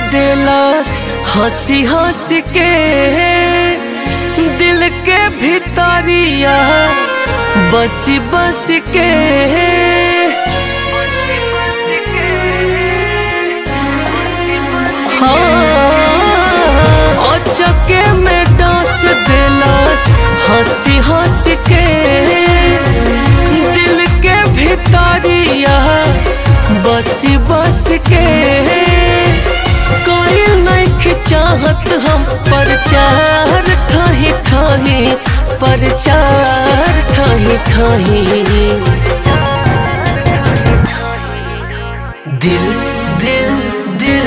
देलस हंसी हंसी के दिल के भितरिया बसी बस के हाँ अचके में डांस देलस हंसी हंसी के दिल के भितरिया बसी बस के कोई नहीं चाहत हम प्रचार ठाही ठाही प्रचार ठाही ठाही दिल दिल दिल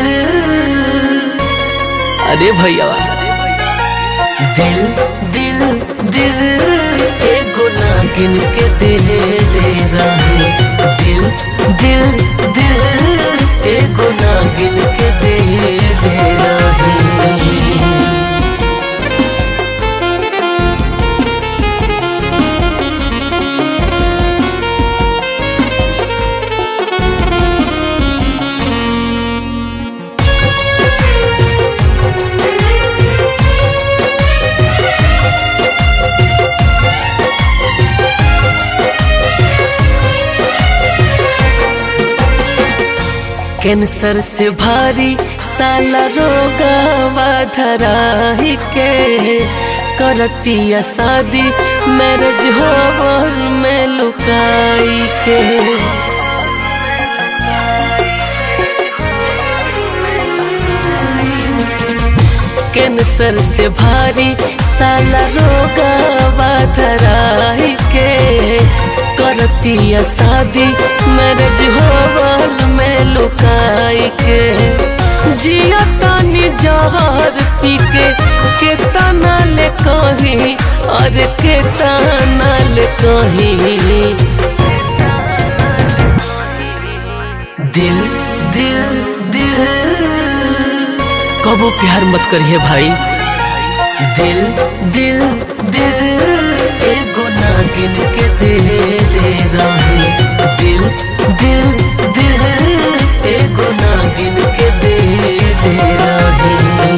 अरे भैया दिल दिल दिल एगो नागिन के दिल ले रहे दिल दिल दिल एगो नागिन के दिल ले रहे कैंसर से भारी साला रोगवा धराही के करतिया शादी मैरिज होवर में लुकाई के कैंसर से भारी साला रोगवा धराही के करतिया शादी मैरिज होवल में लुकाई के जिया तानी जहर पी के के तना ले कही और के तना ले कही दिल दिल दिल कबो प्यार मत करिए भाई दिल दिल दिल एगो नागिन के दिल ले रही दिल दिल दिल एगो नागिन के दिल ले रही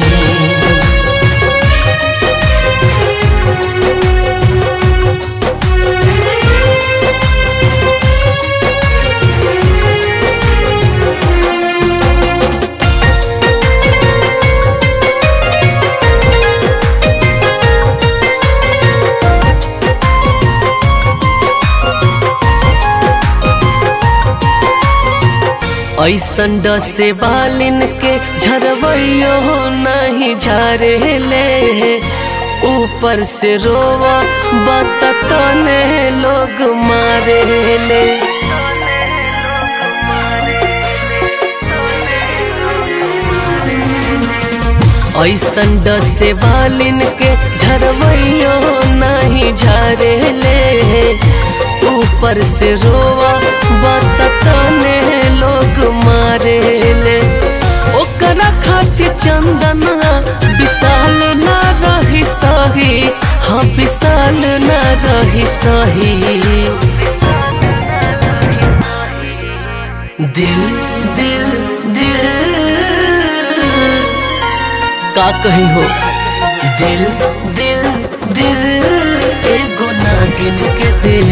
ऐसन डसे बालिन के झरवैयो नहीं झरे ले ऊपर से रोवा बतने लोग मारे ले ऐसन डसे बालिन के झरवैयो नहीं झरे ले ऊपर से रोवा बतने लोग मारे ले ओकरा खातिर चंदना विशाल ना रही सही हाँ विशाल ना रही सही दिल दिल दिल का कही हो दिल दिल दिल एगो नागिन के दिल